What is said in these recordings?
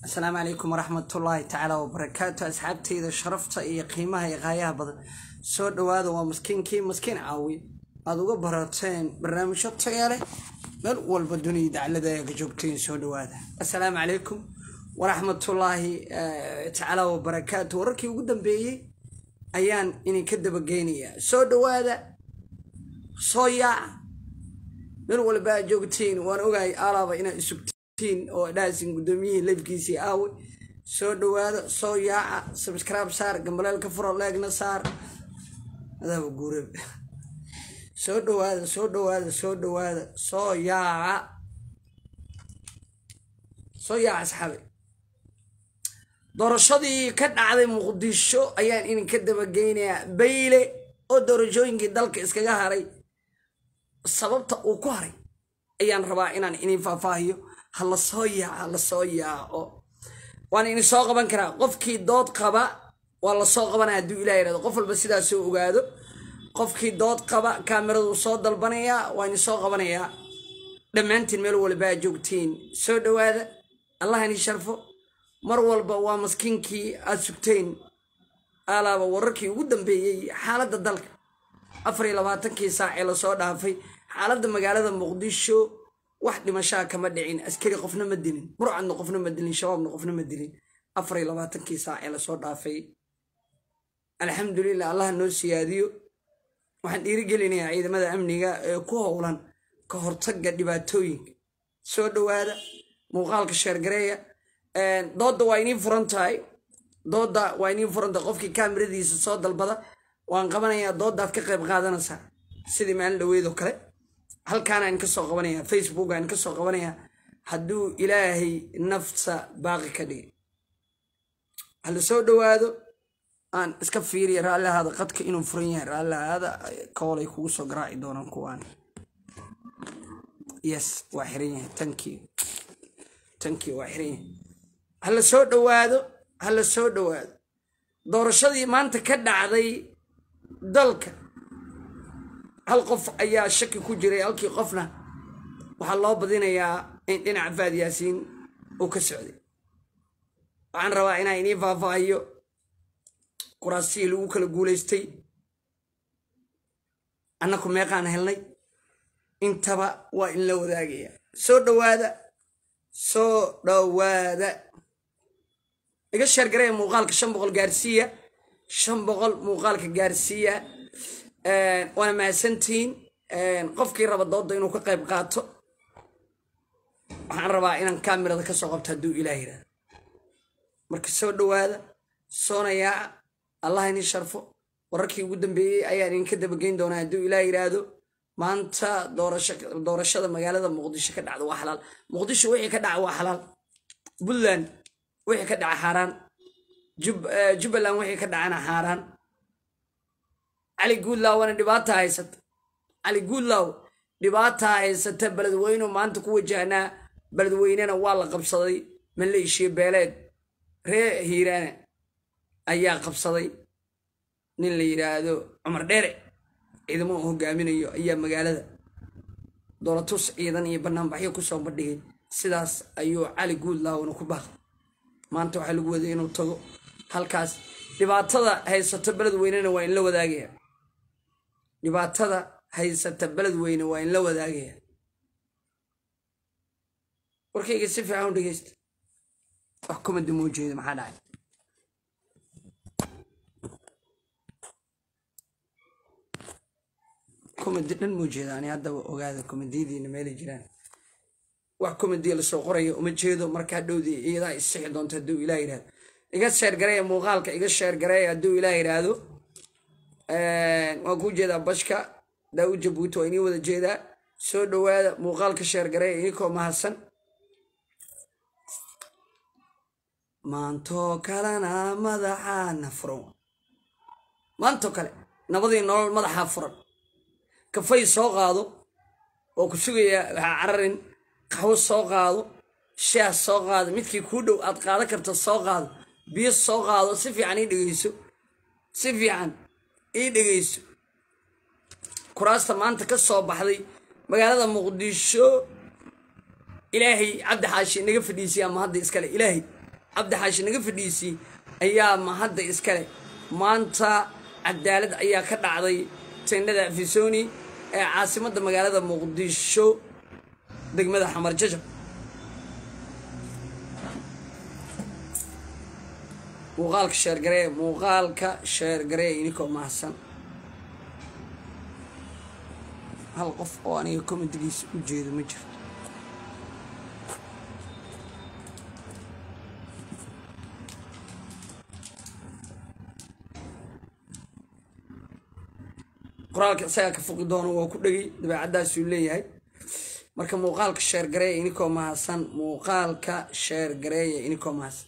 asalaamu calaykum waraxmatullaahi tacaala wabarakaatu asxaabteyda sharafta iyo qiimaha iyo qaayaha badan soo dhowaada waa maskiinkii maskiin caawi aad uga barateen barnaamijyo taya leh meel walba dunida daclada ka joogteen soo dhowaada asalaamu calaykum waraxmatullaahi tacaala wabarakaatu wararkii ugu dambeeyey ayaan idinka dabageynayaa soo dhowaada soo yaaca meel walba aad joogtiin waan ogahay alaaba inaad isugtiin oo dhaasin guddoomiyihii leefkiisii aawe soo dhowaada soo yaaca sabscribe saar gambaleelka furo leegna saar adaaba guurab soo dhowaada soo dhowaada soo dhowaada soo yaaca soo yaaca asxaabe doorashadii ka dhacday muqdisho ayaan idinka dabageynayaa bayle oo doorashooyinkii dalka iskaga haray sababta uu ku haray ayaan rabaa inaan idin faahfaahiyo ha la soo yaaco ha la soo yaaco waan idin soo qaban karaa qofkii dood qaba waa la soo qabanaya hadduu ilah yirahdo qof walba sidaas soo ogaado qofkii dood qaba kaamiradu soo dalbanayaa waa idin soo qabanayaa dhammaantiin meel walba aad joogtiin soo dhowaada allah ini sharfo mar walba waa maskiinkii aad sugteen alaaba wararkii ugu dambeeyey xaaladda dalka afar iyo labaatankii saac ee lasoo dhaafay xaaladda magaalada muqdisho wax dhimashaa kama dhicin askari qofna ma dilin burcadna qofna ma dilin shabaabna qofna ma dilin afar iyo labaatankii saac ee lasoo dhaafay alxamdulilah allah noo siyaadiyo waxaan dhiirigelinayaa ciidamada amniga ee ku howlan ka hortagga dhibaatooyinka soo dhowaada muuqaalka sheergareeya doodda waa inii furan tahay doodda waa inii furan tahay qofkii kaamiradiisa soo dalbada waan qabanayaa dooddaad ka qayb qaadanaysaa sidii maalin dhaweydoo kale halkaanaan ka soo qabanayaa facebook aan ka soo qabanayaa hadduu ilaahay nafta baaqi ka dhigay hala soo dhowaado aan iska fiiriya raallihaada qadka inuu furan yahay raallihaada koolay kugu soo garaaci doonaan kuwaan yes waa xiran yahay tanki tanki waa xiran yahay hala soo dhowaado hala soo dhowaado doorashadii maanta ka dhacday dalka hal qof ayaa shaki ku jiray halkii qofna waxaa loo badinayaa in dhinaca faad yaasiin uu ka socday waxaan rabaa inaan inii faahfaahiyo kuraasihii lagu kala guulaystay annaku meeqaan helnay intaba waa in la wadaagaya soo dhowaada soo dhowaada iga sheergaraya muuqaalka shan boqol gaarsiiya shan boqol muuqaalka gaarsiiya waana mahadsantihiin qofkii raba doodda inuu ka qayb qaato waxaan rabaa inaan kaamirada ka soo qabto hadduu ilaah yirahdo marka soo dhowaada soona yaaca allah ini sharfo wararkii ugu dambeeyey ayaan idinka dabageyn doonaa hadduu ilaah yiraahdo maanta doorashada magaalada muqdisho ka dhacda waa xalaal muqdisho wixii ka dhaca waa xalaal puntland wixii ka dhaca xaaraan jubbaland wixii ka dhacana xaaraan cali guudlaawana dhibaata haysata cali guudlaaw dhibaataa haysata beledweynu maanta ku wajahnaa beledweynena waa la qabsaday maleeshiya beeleed ree hiiraana ayaa qabsaday nin la yidhaahdo cumar dheere ciidamo uu hogaaminayo ayaa magaalada doolatus ciidan iyo banaanbaxyo kusoo bandhigay sidaas ayuu cali guudlaawna ku baaqay maanta waxaa lagu waday inuu tago halkaas dhibaatada haysata beledweynena waa in la wadaagaya dhibaatada haysata beledweyne waa in la wadaagaya warkayga si fiican u dhegeysta wax kumadi moo jeedo maxaa dhacay komadi dhan moo jeeda ani haddaba ogaada komadiyadiina meelay jiraan wax komadiya lasoo qoraya uma jeedo markaa dhowdii iyadaa isixi doonta hadduu ilaah yidhahdo iga sheergareeya muuqaalka iga sheergareeya hadduu ilaah yidhaahdo waan kuu jeedaa bashka daawud jabuuti waa inii wada jeedaa soo dhowaada muuqaalka sheergareeya inikoo mahadsan maantoo kalena madaxaana furan maantoo kale nabadii nolol madaxaa furan kafay soo qaado oo ku sugaya waxaa cararin qaxwo soo qaado shaah soo qaado midkii kuu dhow aad qaadan karta soo qaado biyo soo qaado si fiican ii dhegeyso si fiican ii dhegeyso kuraasta maanta ka soo baxday magaalada muqdisho ilaahay cabdi xaashi naga fadhiisiya ama hadda iskale ilaahay cabdi xaashi naga fadhiisii ayaa mahadda iskale maanta cadaalad ayaa ka dhacday tendhada afisoni ee caasimadda magaalada muqdisho degmada xamar jajab muuqaalka sheergaree muuqaalka sheergaree inikoo mahadsan hal qof oo aniga komitigiisa u jeedo ma jirto qoraalka isagaa ka foqi doono waa ku dhegay dabeecaddaasuu leeyahay marka muuqaalka sheergareeya inikoo mahadsan muuqaalka sheergareeya inikoo mahadsan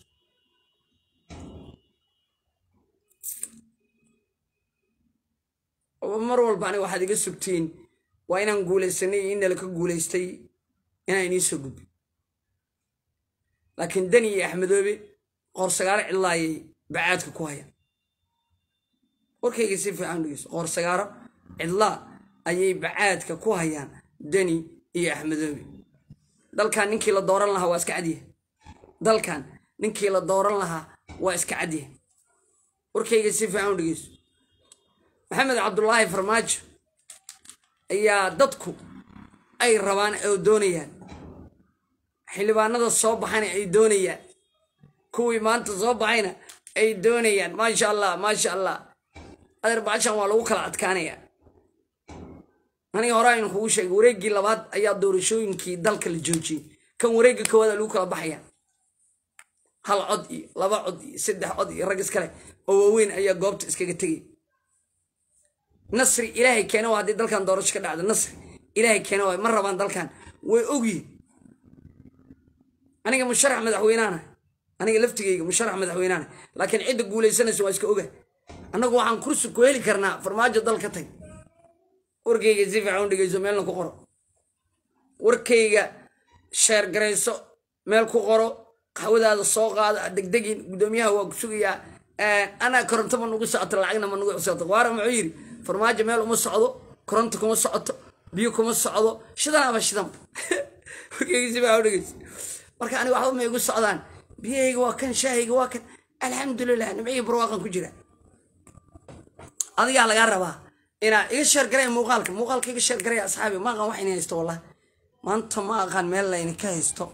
mar walba aniga waxaad iga sugtiin waa inaan guulaysanay iyo in nala ka guulaystay inaan inii soo gudbi laakiin dani iyo axmedoobe qoorsagaaro cidlaayay bacaadka ku hayaan warkayga si fiican dhegeyso qoorsagaaro cidlaa ayay bacaadka ku hayaan dani iyo axmedoobe dalkan ninkii la dooran lahaa waa iska cadyahay dalkan ninkii la dooran lahaa waa iska cadyahay warkayga si fiican u dhegeyso maxamed cabdulaahi farmaajo ayaa dadku ay rabaan oo doonayaan xildhibaanada soo baxayna ay doonayaan kuwii maanta soo baxayna ay doonayaan maasha allah maasha allah adeer baashan waa lagu kala adkaanayaa aniga hore aynu kugu sheegay wareeggii labaad ayaa doorashooyinkii dalka la joojiyey kan wareegga koowaada lagu kala baxaya hal cod iyo laba cod iyo saddex cod iyo rag iskale oo waaweyn ayaa goobta iskaga tegay nasri ilaahay keena waa haddii dalkan doorasho ka dhacdo nasri ilaahay keena waay ma rabaan dalkan way ogyihin aniga musharax madaxweynaana aniga laftigayga musharax madaxweynaana laakiin cidda guulaysanaysa waa iska oga annagu waxaan kursi ku heli karnaa farmaajo dal ka tag warkayga si fiican u dhegeyso meelna ku qoro warkayga sheergarayso meel ku qoro qaxwadaada soo qaado degdegin guddoomiyaha waa ku sugayaa anaa koronto ma nugu socoto lacagna ma nugu socoto waara muxuu yidhi farmaajo meel uma socdo koronto kuma socoto biyo kuma socdo shidanaba shidan warkayga si fiican u dhegeyso marka aniga waxba ma igu socdaan biyahayga waa kan shaahayga waa kan alxamdulilah nimcihii barwaaqan ku jira adigaa lagaa rabaa inaa iga sheergaraya muuqaalka muuqaalka iga sheergaraya asxaabi ma aqaan wax ina haysto wallah maanta ma aqaan meel laydinka haysto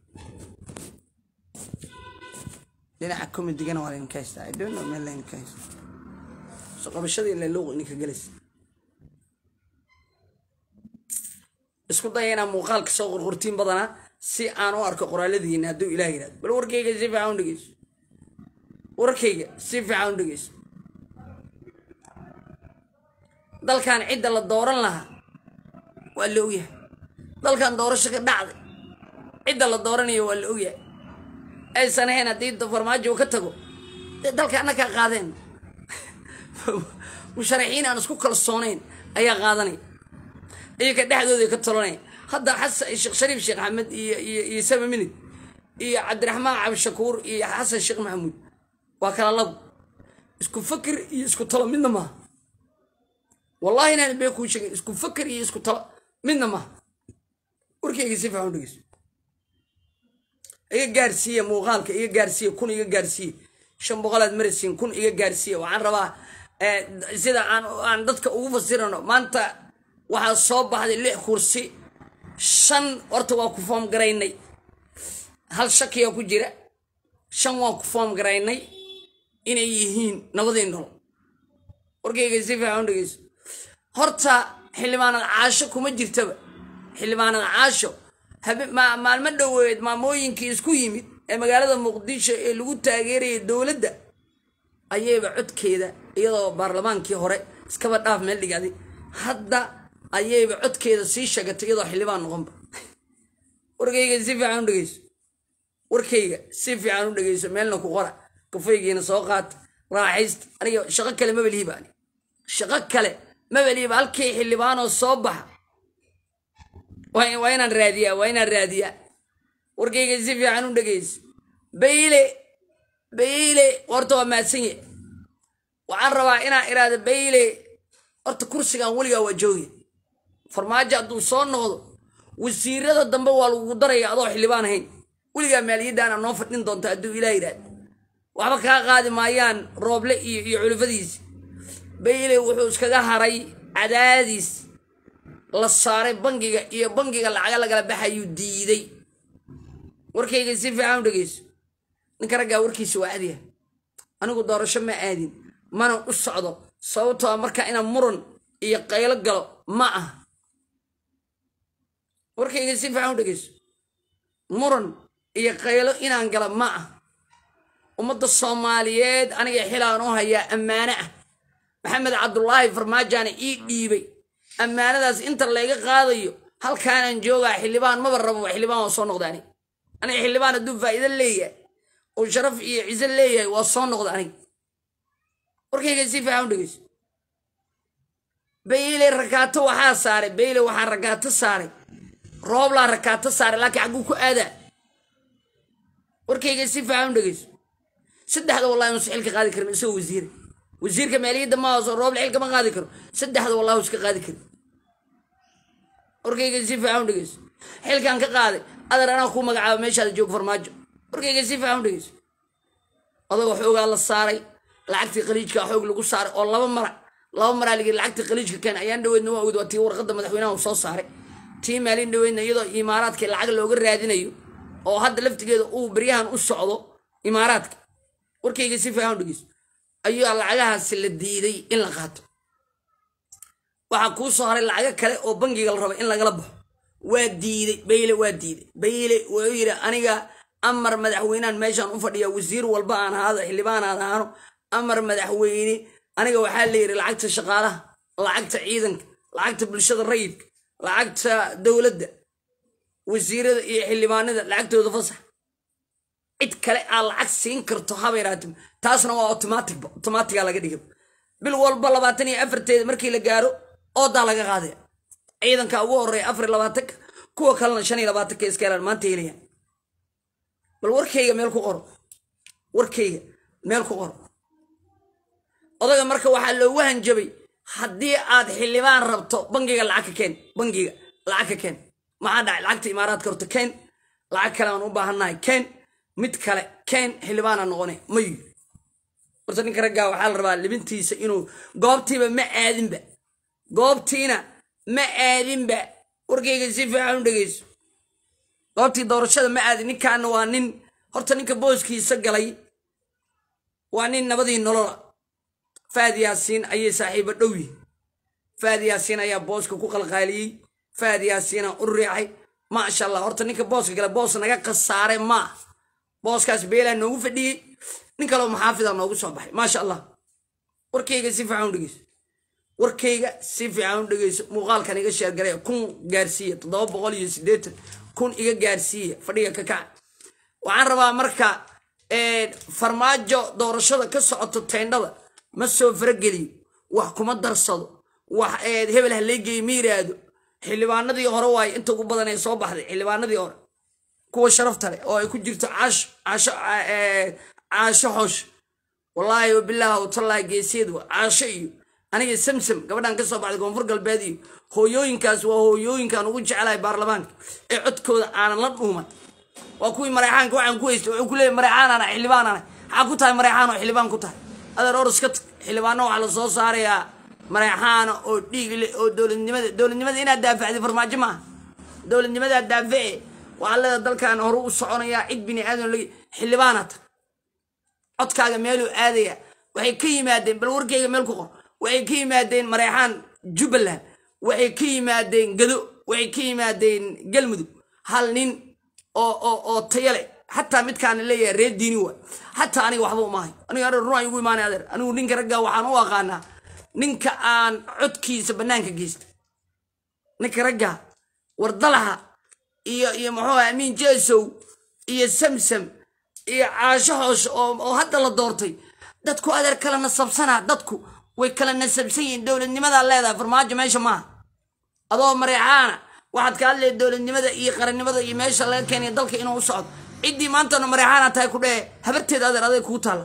dhinaca komidigana waa laydinka haystaa i don't know meel laydinka haysto so qabashadii leluuq idinka gelaysa isku daya inaa muuqaalka soo qorqortiin badanaa si aan u arko qoraaladiina hadduu ilaah yirahdo bal warkayga si fiican u dhegeyso warkayga si fiican u dhegeyso dalkan cidda la dooran lahaa waa la ogyahay dalkan doorasho ka dhacday cidda la dooranayo waa la ogyahay aysan ahayn haddii farmaajo uu ka tago dee dalka annakaa qaadeen musharaxiin aan isku kalsoonayn ayaa qaadanaya iyaga dhexdooda ka talanaya hadda xasan sheekh shariif sheekh axmed iyo iyo iyo sama minid iyo cabdiraxmaan cabdishakuur iyo xasan sheekh maxamuud waa kala labo isku fakir iyo isku talo midna maaha wallahi inaan bee kuu sheegin isku fakir iyo isku talo midna maaha warkayga si fiican u dhegeyso iga gaarsiiya muuqaalka iga gaarsiiya kun iga gaarsiiya shan boqolaad marasiin kun iga gaarsiiya waxaan rabaa sida aan aan dadka ugu fasirano maanta waxaa soo baxday lix kursi shan horta waa ku foom garaynay hal shakiyaa ku jira shan waa ku foom garaynay inay yihiin nabadii nolo warkayga si fiican u dhegeyso horta xildhibaanad caasho kuma jirtaba xildhibaanad caasho maalmo dhoweed maamooyinkii isku yimid ee magaalada muqdisho ee lagu taageerayay dowladda ayayba codkeeda iyadoo baarlamaankii hore iskaba dhaaf meel dhigaaday hadda ayayba codkeeda sii sheegatay iyadoo xildhibaan noqonba warkayga si fiican u dhegeyso warkayga si fiican u dhegeyso meelna ku qora kafaygiina soo qaata raaxaysta aniga shaqo kale maba lihiba ani shaqo kale maba lihiba halkii xildhibaanoo soo baxa waa inaan raadiyaa waa inaan raadiyaa warkayga si fiican u dhegeyso bayle bayle horta waa maadsanye waxaan rabaa inaan iraado bayle horta kursigan weligaa waa jooge farmaajo hadduu soo noqdo wasiirada dambe waa lagugu daraya adoo xildhibaan ahayn weligaa maaliyaddaana noo fadhin doonta hadduu ilaah yidhahdo waxba kaa qaadi maayaan rooble iyo iyo culufadiisi bayle wuxuu iskaga haray cadaadiis la saaray bangiga iyo bangiga lacaga lagala baxayuu diiday warkayga si fiican u dhegeyso ninka raggaa warkiisa waa adiya anigu doorasho ma aadin mana u socdo sababtoo marka inaan muran iyo qaylo galo ma ah warkayga si fiican u dhegeyso muran iyo qaylo inaan gala ma ah ummadda soomaaliyeed aniga xilaan u hayaa ammaano ah maxamed cabdulaahi farmaajaana ii dhiibay ammaanadaas inta layga qaadayo halkaanaan joogaa xildhibaan maba rabo xildhibaan waa soo noqda anig aniga xildhibaan hadduu faa'iido leeyahay oo sharaf iyo ciso leeyahay waa soo noqda anig warkayga si fiican u dhegeyso bayle rakaato waxaa saaray bayle waxaa rakaato saaray rooblaa rakaato saaray laakiin xagguu ku aadaa warkayga si fiican u dhegeyso saddexda wallahi inuusan xilka qaadi karin isagoo wasiira wasiirka maaliyadda ma hooso rooble xilka ma qaadi karo saddexda wallahi iska qaadi karin warkayga si fiican u dhegeyso xilkan ka qaaday adar anaa kuu magacaaba meeshaada joog farmaajo warkayga si fiican u dhegeyso adagoo xoogaa la saaray lacagtii qaliijka xoog lagu saaray oo laba mara laba maraa ligi lacagtii qaliijka keen ayaan dhaweydna waa ogd waa tii warqadda madaxweynaha uu soo saaray tii maalin dhaweydna iyadoo imaaraadka lacag looga raadinayo oo hadda laftigeeda uu beryahan u socdo imaaraadka warkayga si fiican u dhegeyso ayaa lacagahaasi la diiday in la qaato waxaa kuu soo haray lacago kale oo bangiga la raba in lagala baxo waa diiday bayle waa diiday bayle wuxuu yidhi aniga amar madaxweynehan meeshaan u fadhiya wasiir walba aan ahaado xildhibaan aan ahaano amar madaxweyne aniga waxaa la yidhi lacagta shaqaalaha lacagta ciidanka lacagta bulshada rayidka lacagta dowladda wasiirada iyo xildhibaanada lacagtooda fasax cid kale aad lacag siin karto habayraatimo taasna waa automaticba automatiga laga dhiga bil walba labaatan iyo afarteeda markii la gaaro oodaa laga qaadaya ciidanka ugu horeeya afar iyo labaatanka kuwa kalena shan iyo labaatanka iska helaan maanta helayaan bal warkayga meel ku qoro warkayga meel ku qoro odaga marka waxaa loogu hanjabay haddii aad xildhibaan rabto bangiga lacag ka keen bangiga lacag ka keen maxaa dhacay lacagta imaaraadka horta keen lacag kale aan u baahannahay keen mid kale keen xildhibaana noqone mayu horta ninka raggaa waxaa la rabaa libintiisa inuu goobtiiba ma aadinba goobtiina ma aadinba warkayga si fiican u dhegeyso goobtii doorashada ma aadin ninkaana waa nin horta ninka booskiisa galay waa nin nabadii nolola faad yaasiin ayay saaxiibo dhow yihin faad yaasiin ayaa booska ku qalqaaliyey faad yaasiina u riixay maasha allah horta ninka booska gale boos naga khasaare maa booskaas beelaa noogu fadhiyey nin kaleo maxaafida noogu soo baxay maasha allah warkayga si fiican u dhegeyso warkayga si fiican u dhegeyso muuqaalkan iga sheergalay kun gaarsiiya toddoba boqol iyo siddeetan kun iga gaarsiiya fadhiga ka kaca waxaan rabaa marka farmaajo doorashada ka socoto teendhada ma soo farageliyo wax kuma darsado wax hebel ha leegeeyo ma yiraahdo xildhibaanadii hore waaye inta ugu badan ee soo baxday xildhibaanadii hore kuwa sharafta leh oo ay ku jirto caasho caasho caasho xoosh wallaahi wabilaahi watallahi geeseed wa caasho iyo aniga samsam gabadhan ka soo baxday koonfur galbeed iyo hooyooyinkaas waa hooyooyinkaan ugu jeclahay baarlamaanka ee codkooda aanan la dhuuman waa kuwii mareexaanka waxaan ku haystay wuxuu ku leeyay mareexaanana xildhibaanana maxaa ku tahay mareexaan oo xildhibaan ku tahay adeer oros ka tag xildhibaano waxaa la soo saarayaa mareexaana oo dhiig leh oo dowladnimada dowladnimada inaad daafacday farmaajo maaha dowladnimadaa daaface waxaa leeda dalkan horu u soconayaa cid bini aadan lagi xildhibaana tag codkaaga meeluu aadaya waxay ka yimaadeen bal warkeyga meel ku qor waxay ka yimaadeen mareexaan jubbaland waxay ka yimaadeen gado waxay ka yimaadeen galmudug hal nin oo oo oo tayo leh xataa midkaan leeyahay reer diini waay xataa aniga waxba umaahay aniga adeer run igu imaanay adeer anigu ninka raggaa waxaan u aqaanaa ninka aan codkiisa bannaanka geysta ninka raggaa wardalaha iyo iyo muxuu amiin jeesow iyo samsam iyo caasho hoos oo hadda la doortay dadku adeer kala nasabsanaa dadku way kala nasabsan yihiin dowladnimadaa leedahay farmaajo meesha maaha adoo mareexaana waxaad ka hadlaya dowladnimada iyo qarannimada iyo meesha laga keenaya dalka inuu u socdo ciddii maantana mareexaana tahay ku dhee habarteeda adeer aday kuu taalla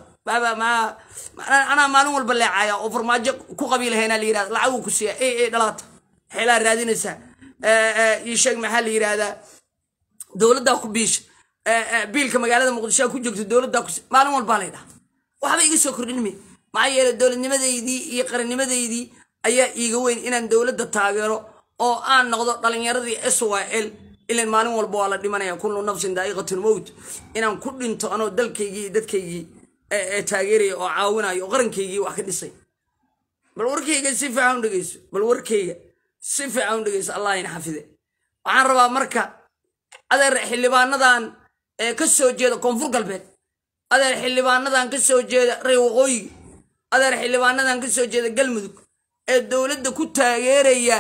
anaa maalin walba leecaya oo farmaajo ku qabiilahayna la yirahda lacaguu ku siiya e e dhalaata xeelaa raadinaysaa ii sheeg maxaa la yirahdaa dowladdaa ku biisha biilka magaalada muqdisho ku joogto dowladda maalin walbaa lay dhaha waxba iga soo kordhinmi maxaa yeele dowladnimadeydii iyo qarannimadeydii ayaa iiga weyn inaan dowladda taageero oo aan noqdo dhalinyaradii s y l ilan maalin walba waa la dhimanaya kullu nafsin daa'iqatul mowt inaan ku dhinto anoo dalkaygii iyo dadkaygii taageeraya oo caawinayo oo qarankaygii wax ka dhisay bal warkayga si fiican u dhegeyso bal warkayga si fiican u dhegeyso allah ina xafide waxaan rabaa marka adeer xildhibaanadan ee ka soo jeeda koonfur galbeed adeer xildhibaanadan ka soo jeeda rey waqooyiga adeer xildhibaanadan ka soo jeeda galmudug ee dowladda ku taageeraya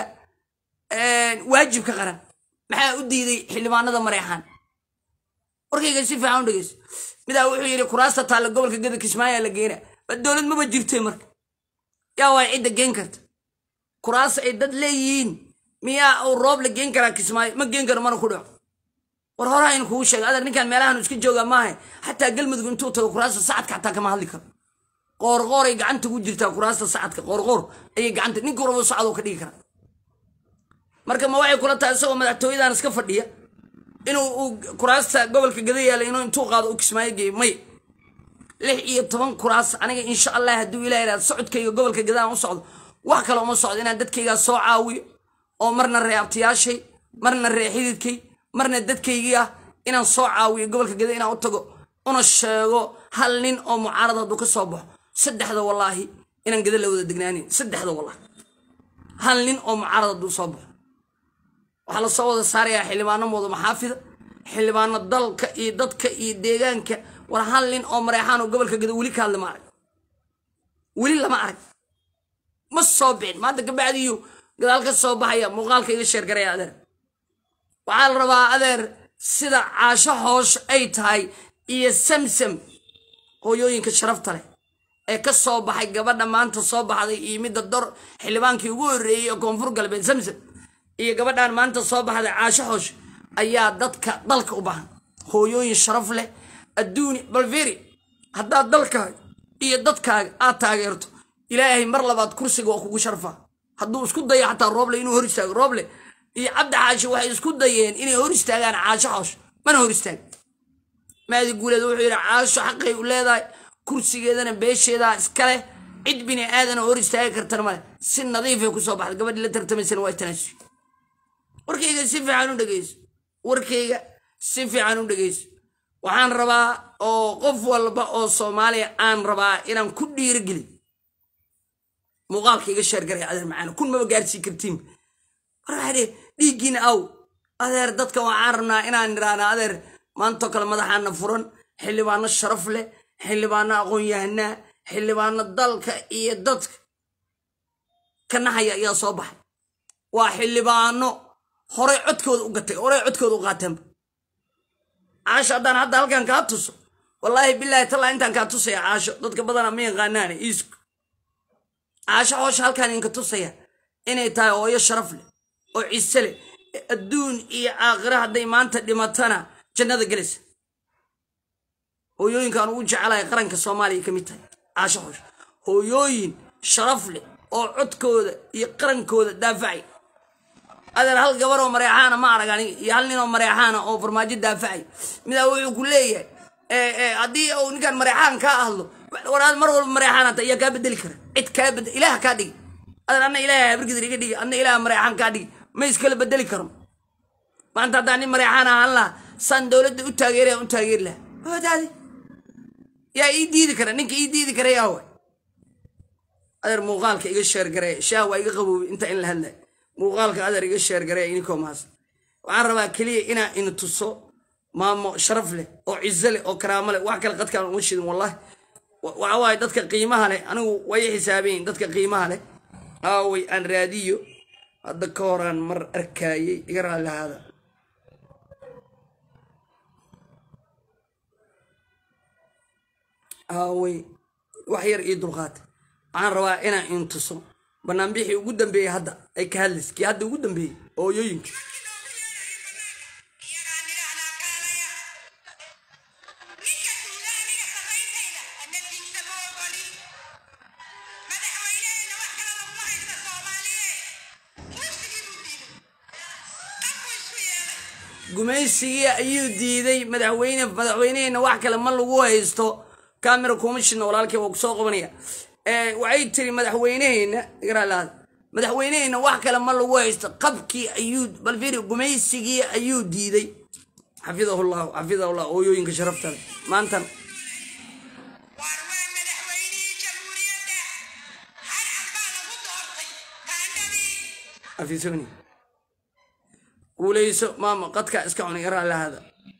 waajibka qaran maxaa u diiday xildhibaanada mareexaan warkayga si fiican u dhegeyso midaa wuxuu yidhi kuraasta taalla gobolka gada kismaayaa la geena ba dowlad maba jirtay marka yaa waay cidda geen karta kuraas ay dad leeyihiin miyaa uu roob la geen karaa kismaayo ma geen karo mana ku dhaco war horaa in kugu sheega adeer ninkaan meelahan iska joogaa maaha xataa galmudug intuu tago kuraasta sacadka xataa kama hadli karo qoorqooray gacanta ku jirtaa kuraasta sacadka qoorqoor ayay gacanta ninka rabo sacad oo ka dhigi karaa marka ma waxay kula tahay isagoo madaxtooyadan iska fadhiya inuu uu kuraasta gobolka gada yaala inuu intuu qaado u kismaayo geeyo may lix iyo toban kuraas aniga insha allah hadduu ilah yidhahdo socodkayga gobolka gadaan u socdo wax kale uma socdo inaan dadkaygaa soo caawiyo oo marna ree abtiyaashay marna ree xididkay marna dadkaygii ah inaan soo caawiyo gobolka gada inaan u tago una sheego hal nin oo mucaarad hadduu ka soo baxo saddexda wallaahi inaan gada la wada degnaanin saddexda wallaahi hal nin oo mucaarad hadduu soo baxo waxaa la soo wada saarayaa xildhibaano mooda maxaafida xildhibaano dalka iyo dadka iyo deegaanka war hal nin oo mareexaan oo gobolka gada weli ka hadla ma arag weli lama arag ma soo bixin maanta kabacdiyu gadaal ka soo baxaya muuqaalka iga sheergaraya adeer waxaa la rabaa adeer sida caasho hoosh ay tahay iyo samsam hooyooyinka sharafta leh ee ka soo baxay gabadha maanta soo baxday iyo midda dor xildhibaankii ugu horreeyey ee koonfur galbeed samsam iyo gabadhan maanta soo baxday caasho hoosh ayaa dadka dalka u baahan hooyooyin sharaf leh adduuni balferi haddaad dalkaaga iyo dadkaaga aad taageerto ilaahay mar labaad kursiga waa kugu sharfaa hadduu isku dayo xataa rooble inuu hor istaago rooble iyo cabdi xaashi waxay isku dayeen inay hor istaagaan caasho xoosh mana hor istaag maadi guuleed wuxuu yidhi caasho xaqay u leedahay kursigeedana beesheedaa iskaleh cid bini aadana hor istaagi kartana male si nadiifay kusoo baxda gabadhii la tartamaysana waa tanaasuy warkayga si fiican u dhegeyso warkayga si fiican u dhegeyso waxaan rabaa oo qof walba oo soomaaliya aan rabaa inaan ku dhiirigelin muuqaalka iga sheergaraya adeer macaana kun maba gaarsii kartiin war waxaa dhihi dhiiggiina aw adeer dadka waxaan rabnaa inaan nidhaahna adeer maantoo kale madaxaana furan xildhibaano sharaf leh xildhibaano aqoon-yahanaa xildhibaano dalka iyo dadka ka naxaya ayaa soo baxay waa xildhibaano horey codkooda u gatay horey codkooda u qaateenba caasho haddaan hadda halkan kaa tuso wallaahi bilaahi tallaa intaan kaa tusaya caasho dadka badana ma yaqaanaane iisku caasho hoosha halkaan idinka tusaya inay tahay hooyo sharaf leh oo ciise leh adduun iyo aakhira hadday maanta dhimatana jannada gelaysa hooyooyinkaan ugu jecelahay qaranka soomaaliya ka mid tahay caasho hoosha hooyooyin sharaf leh oo codkooda iyo qarankooda daafacay adeer hal gabar oo mareexaana ma arag aniga iyo hal nin oo mareexaana oo farmaajo daafacay midaa wuxuu ku leeyahay haddii uu ninkaan mareexaan kaa hadlo waraad mar walba mareexaan hata ayaa kaa bedeli kara cid kaa bedel ilaah kaa dhigi adeer anna ilaaha habargidir iga dhigi anna ilaah mareexaan kaa dhigi ma iskala bedeli karo maanta haddaan nin mareexaan ahaan lahaa saan dowladda u taageeraya u taageeri lahaa wadaadi yaa ii diidi kara ninka ii diidi kara yaa waay adeer muuqaalka iga sheergaree shaah waa iga qaboobay inta in la hadlay muuqaalka adeer iga sheergaree ininkoo maas waxaan rabaa keliya inaa ina tuso maamo sharaf leh oo cizo leh oo karaamo leh wax kale qadkaan uma shidin wallahi waxa waaye dadka qiimaha leh anigu way xisaabayin dadka qiimaha leh aaway aan raadiyo hadda ka horaan mar arkaayey iga raalli ahaada aaway wax yar ii dulqaata waxaan rabaa inaan in tuso banaanbixii ugu dambeeyey hadda ay ka hadlays kii hadda ugu dambeeyey hooyooyinka gumaysigii ayuu diiday madaxweyne madaxweyneheyna wax kale ma lagu haysto camera commissioner walaalkay waa kusoo qabanaya waxay tiri madaxweyneheyna igaralaada madaxweyneheyna wax kale ma lagu haysto qabkii ayuu bal fiiri gumaysigii ayuu diiday xafidahullahu xafidahullah ooyooyinka sharafta leh maantan waar waa madaxweynihii jamhuuriyadda harcad baa lagu doortay taandhadii afisoni guuleyso maama qadka iska cunay igaralahaada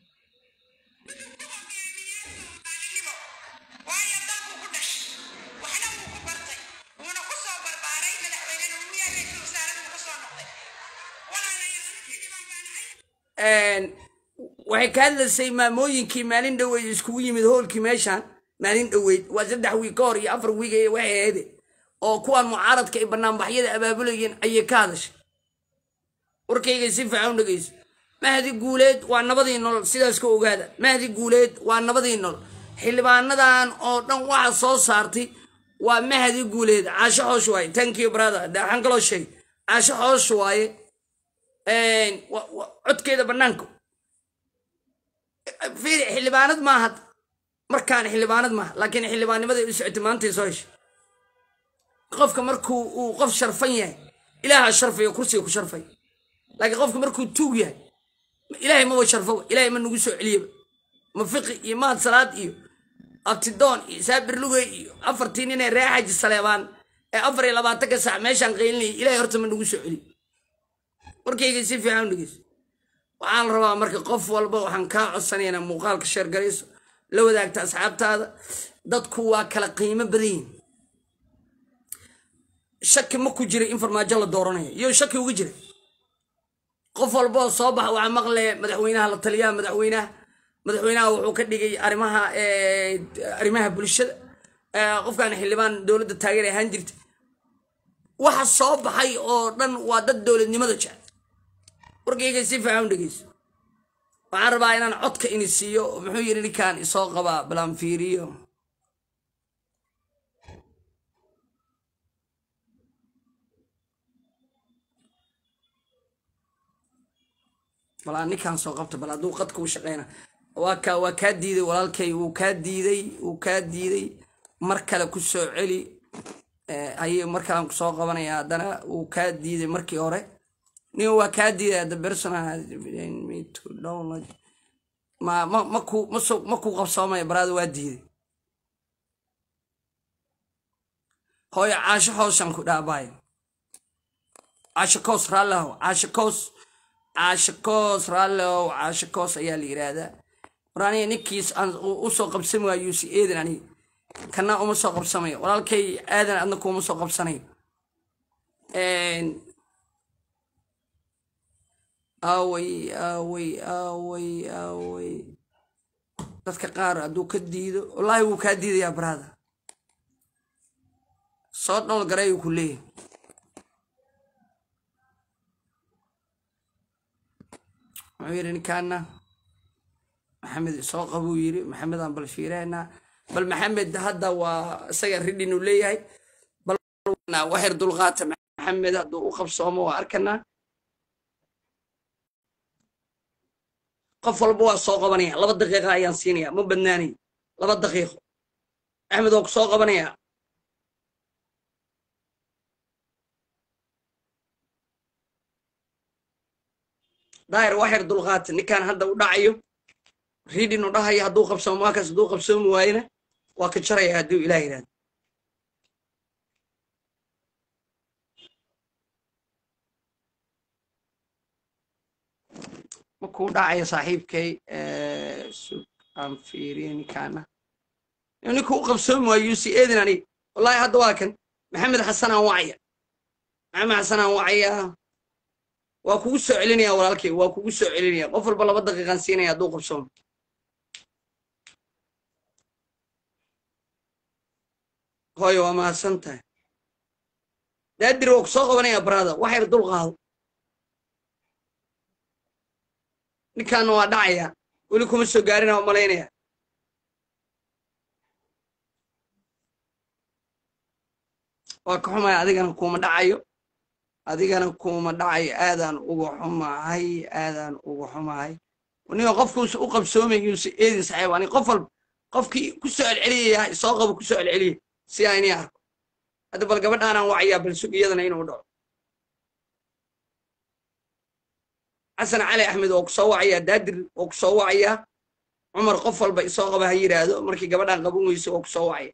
maalinimo waayo dalku ku dhashay waxna wuu ku bartay wuuna ku soo barbaaray madaxweynena wuu yahay ra'iisul wasaarada wuu ka soo noqday walaalayaal xildhibaan baan ahay waxay ka hadlaysay maamooyinkii maalin dhoweyd iskugu yimid hoolkii meeshaan maalin dhoweyd waa saddex wiig ka hor iyo afar wiig ee waxay ahayd oo kuwan mucaaradka ay banaanbaxyada abaabulayeen ayay ka hadashay warkaygay si fiican u dhegeyso mahdi guuleed waa nabadii nolol sidaas ka ogaada mahdi guuleed waa nabadii nolol xildhibaanadan oo dhan waxa soo saartay waa mahdi guuleed caasho xoosh waaye thank you brother waxaan kaloo sheegay caasho xoosh waaye wa- wa- codkeeda banaanka fiiri xildhibaanad maaha markaan xildhibaanad maaha laakiin xildhibaannimada u socotay maantay soo heshay qofka markuu uu qof sharfan yahay ilaaha sharfayo kursiga ku sharfay laakiin qofka markuu tuug yahay ilaahay maba sharfoba ilaahay ma nagu soo celiyaba ma fiqi iyo mahad salaad iyo abtidoon iyo saabir lugey iyo afartii nin ee ree xaji saleebaan ee afar iyo labaatanka sac meeshaan qaylinayay ilaahay horta ma nagu soo celiyo warkayga si fiican u dhegeyso waxaan rabaa marka qof walba waxaan kaa codsanaya inaa muuqaalka sheergarayso la wadaagta asxaabtaada dadku waa kala qiimo badan yihin shaki ma ku jira in farmaajo la dooranayo iyo shaki uga jira qof walba oo soo baxa waxaa maqlaya madaxweynaha la taliyaha madaxweynaha madaxweynaha wuxuu ka dhigay arrimaha arrimaha bulshada qofkan xildhibaan dowladda taageer ahaan jirta waxa soo baxay oo dhan waa dad dowladnimada jecel warkayga si fiican u dhegeyso waxaan rabaa inaan codka ini siiyo muxuu yidhi ninkaan isoo qabaa balaan fiiriyo balaa ninkaan soo qabta bal hadduu qadka u shaqeyna waa kaa waa kaa diiday walaalkay wuu kaa diiday wuu kaa diiday mar kale ku soo celi ayay mar kalean kusoo qabanaya haddana wuu kaa diiday markii hore nin waa kaa diiday the personal me to download ma ma maku maso makuu qabsoomaya baraada waa diiday hooyo caasho hooshan ku dhaabaayo caasho koos raallihow caasho koos caasho koos raallihow caasho koos ayaa la yidhaahdaa war aniga ninkiis aan u soo qabsami waayo yuusi eedan aniga kana uma soo qabsamayo walaalkay aadan adna kuuma soo qabsanayo aaway aaway aaway aaway dadka qaar hadduu ka diido wallaahi wuu kaa diidayaa baraada soo dhol garayuu ku leeyahay wuxuu yidhi ninkaana maxamed soo qabuu yidhi maxamedaan bal fiiraynaa bal maxamed hadda waa isaga ridhin uu leeyahay bal waxyar dulqaata maxamed hadduu u qabsoomo waa arkanaa qof walba waa soo qabanaya laba daqiiqa ayaan siinaya ma badnaanay laba daqiiqo axmed waa ku soo qabanaya daahir waxyar dulqaata ninkaan hadda u dhacayo ridhin u dhahayo hadduu qabsoomo waakaas hadduu qabsoomi waayena waa ka jaraya hadduu ilaah yidhahdo makuu dhacayo saaxiibkay sug aan fiiriyo ninkaana ninka u qabsoomi waayo yuusi eedin aniga wallaahi hadda waa kan maxamed xasan aan wacaya maxamed xasan aan wacaya waa kugu soo celinaya walaalkay waa kugu soo celinaya qof walba laba daqiiqaan siinaya hadduu qabsoomo hooyo waa mahadsan tahay daadir waa ku soo qabanaya barada wax yar dul qaado ninkaana waa dhacaya weli kuma soo gaarina waa malaynaya waa ka xumaya adigana kuma dhacayo adigana kuma dhacayo aadaan uga xumahay aadaan uga xumahay niga qofkuusa u qabsoomay yuusa eedin saxiib ani qof walba qofkii ku soo celceliyaya soo qabo ku soo celceliya si aan inii arko hadda bal gabadhaanaan wacayaa bal sug iyadana inuu dhaco xasan cali axmed oo ku soo wacayaa daadir oo ku soo wacayaa cumar qof walba isoo qaba ha yidhaahdo markii gabadhaan qaban weyso oo ku soo wacaya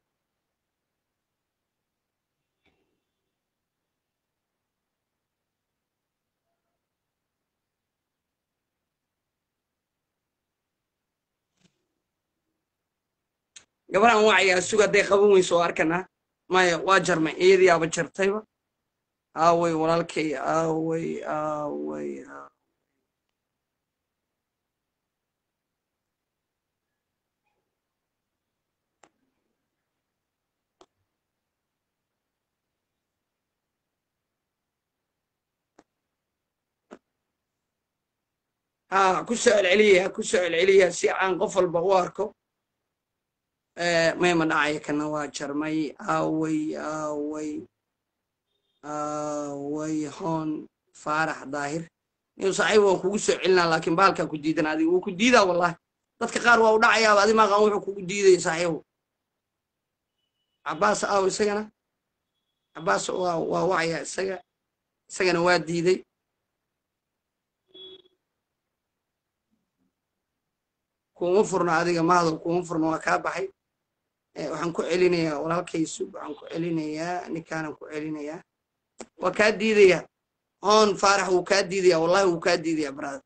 gabadhaan wacayaa sug hadday qaban weyso oo arkanaa maya waa jarmay iyadiyaaba jartayba aaway walaalkay aaway aaway ha ku soo celceliya ku soo celceliya si aan qof walba u arko mayma dhacaya kana waa jarmay aaway aaway aaway hoon faarax daahir inuu saaxiib waan kugu soo celinaa laakiin bahalkaa ku diidan adiga wuu ku diidaa wallahi dadka qaar waa u dhacayaaba adi maaqan wuxuu kugu diidaya saaxiibu cabaas aaw isagana cabaas waa waa wacaya isaga isagana waa diiday kuma furno adiga mahadal kuma furno waa kaa baxay waxaan ku celinayaa walaalkay sug waxaan ku celinayaa ninkaanan ku celinayaa waa kaa diidaya hoon faarax wuu kaa diidaya wallahi wuu kaa diidaya brother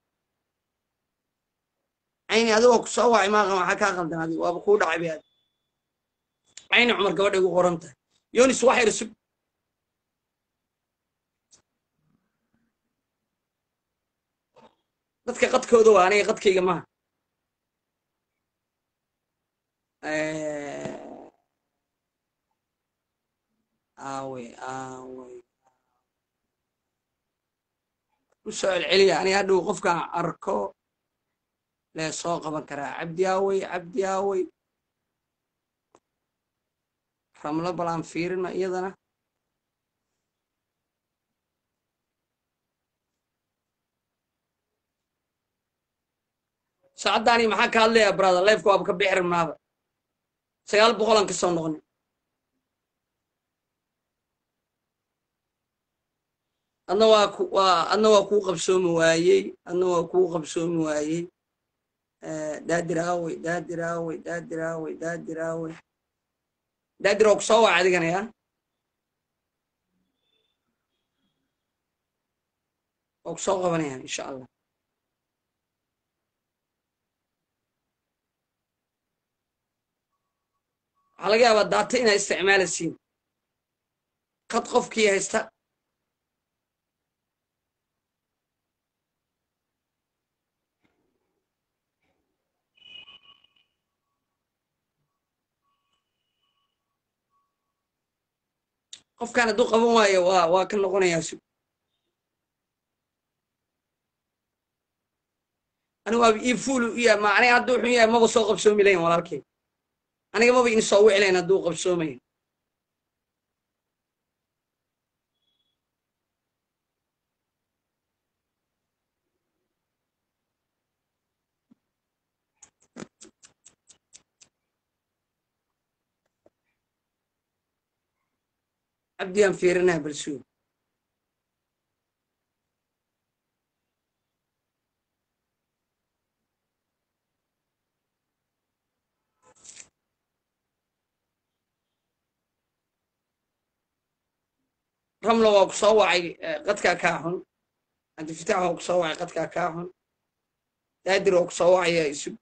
cayni adigoo ku soo wacay maaqan waxaa kaa qaldan adiga waaba kuu dhacay bay adi cayni cumar gabadha igu qoran tahay yonis wax yar sug dadka qadkooda waa aniga qadkayga maaha aawey aawey u soo celceliya aniga hadhow qofkaan arko lee soo qaban karaa cabdi aawey cabdi aawey ramlo bal aan fiirino iyadana saacaddaani maxaa ka hadlayaa brother lifeka waaba ka bixi rabnaaba sagaal boqolan ka soo noqonay adna waa ku waa adna waa kuu qabsoomi waayey adna waa kuu qabsoomi waayey daadir aawey daadir aawey daadir aawey daadir aawey daadir oo ku soo waca adigana yaa oo ku soo qabanayaan insha allah waxaa laga yaabaa daata inaa isticmaalaysiin qad qofkii haysta qofkaan hadduu qaban waayo waa waa ka noqonayaa sug anigu waaba ii fuulu u yahay ma aniga hadduu xun yahay maba soo qabsoomi layn walaalkay aniga maba in soo wici layn hadduu qabsoomayo cabdiyaan fiirinaa balsuug ramlo waa ku soo wacay qadkaa kaa xun cabdifitaax waa ku soo wacay qadkaa kaa xun daadir waa ku soo wacaya isug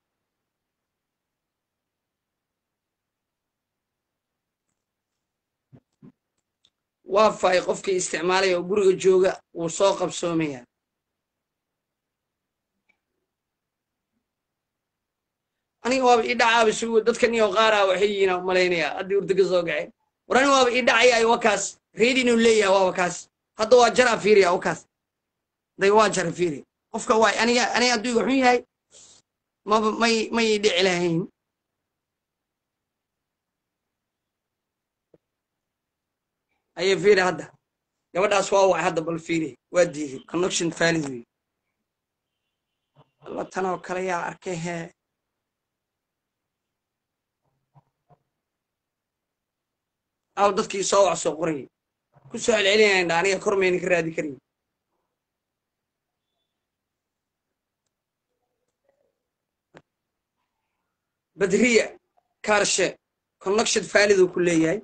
waa faay qofkii isticmaalaya oo guriga jooga wuu soo qabsoomayaa aniga waaba ii dhacaaba sugo dadkan iyo qaaraa waxay yihiin malaynayaa haddii urdaga soo gaceen war aniga waaba ii dhacaya wakaas reedi inuu leeyahay waaba kaas hadda waa jara fiiriya wakaas day waa jara fiiri qofka waay aniga aniga hadduu iga xun yahay maba may may ii dhici lahayn ayay fiiri hadda gabadhaas waa wacay hadda bal fiiri waa diiday connection valid wey alla tanoo kale yaa arkay hee aw dadkii soo wax soo qorayay ku soo celcelinayaan dha aniga kor mayna ka raadi karayn badriya kaarshe connection faaliduu ku leeyahay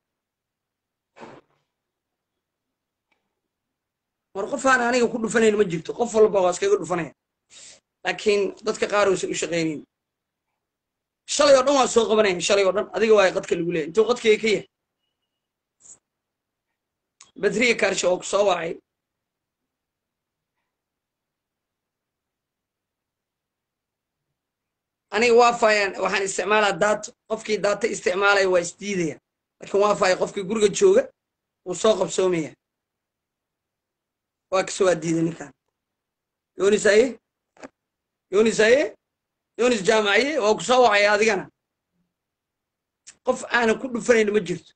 war qofaan aniga ku dhufanayn ma jirto qof walba waa iskaga dhufanaya laakiin dadka qaar uusan u shaqaynayn shalay oo dhan waa soo qabanaya shalay oo dhan adiga waa qadka lagu leeyahy intuu qadkayga ka yahay badriya kaarshe oo ku soo wacay aniga wafayaan waxaan isticmaalaa daato qofkii daato isticmaalaya waa isdiidaya laakiin wafaya qofkii guriga jooga wuu soo qabsoomaya waa kasoo waa diiday ninkan yonis aye yonis aye yonis jaamaciye waa ku soo wacaya adigana qof aanan ku dhufanayn ma jirto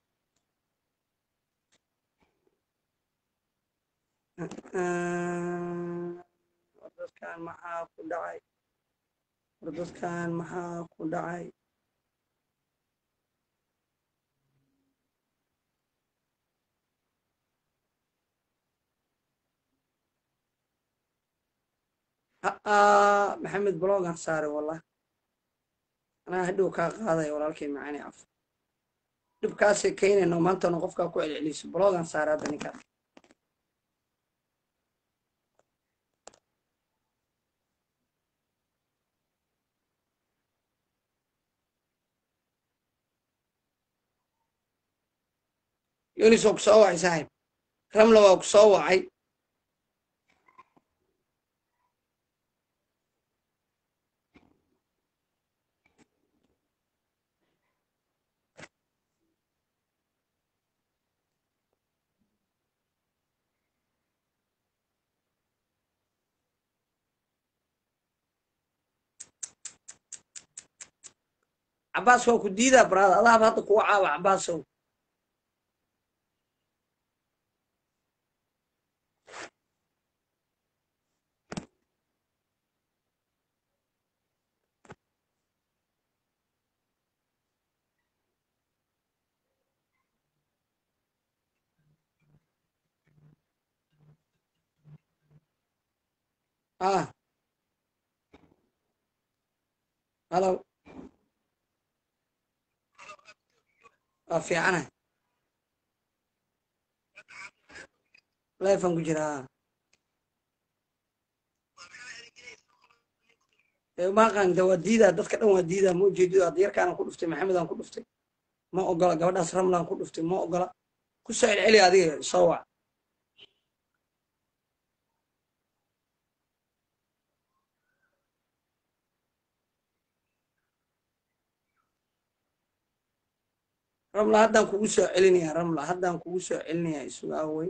war dadkan maxaa ku dhacay war dadkan maxaa ku dhacay aa maxamed blogan saare wallah anaa hadhow kaa qaadaya walaalkay macaani af dhibkaasay keenayno maantana qofkaa ku celceliso blogan saare hadda ninkaas yunis waa ku soo wacay saaxib ramla waa ku soo wacay cabaas waa ku diidaa baraada adaaba hadda kuwa caawa cabaasow ah halo waa fiicanahay leefan ku jiraa maqan de waa diidaa dadka dhan waa diidaa ma ujeedido hadda yarkaanaan ku dhuftay maxamedaan ku dhuftay ma ogola gabadhaas ramlaan ku dhuftay ma ogola ku soo celceli adiga soo wac ramla haddaan kugu soo celinayaa ramla haddaan kugu soo celinayaa isuga awey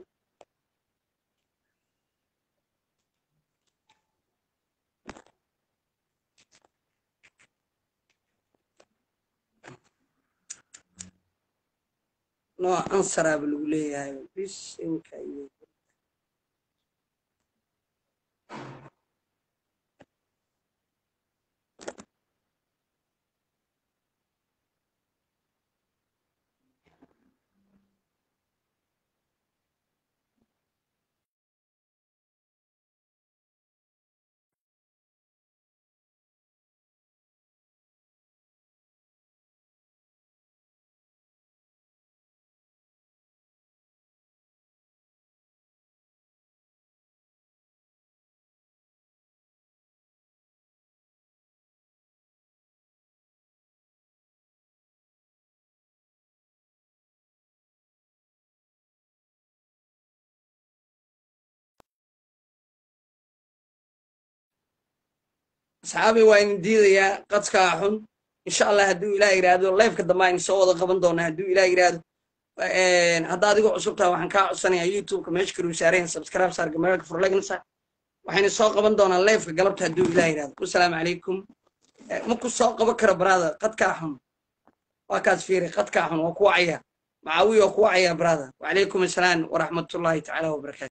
nooc ansaraaba lagu leeyahay bisinka iyo asxaabi waa idin diidayaa qadkaa xun insha allah hadduu ilaah yidhaahdo leefka dambe aynu soo wada qaban doonaa hadduu ilaah yidhaahdo hadda adigu cusub taha waxaan kaa codsanayaa youtubeka meesha karuu saareen subscribe saar gamaraalka furlegnasa waxaynu soo qaban doonaa leefka galabta hadduu ilaah yidhaahdo wasalaamu calaykum ma ku soo qaban karo brother qadkaa xun waa kaas fiiri qadkaa xun waa ku wacaya macaawiya waa ku wacaya brother wacalaykum assalaam waraxmatullaahi tacaala wabarakaatu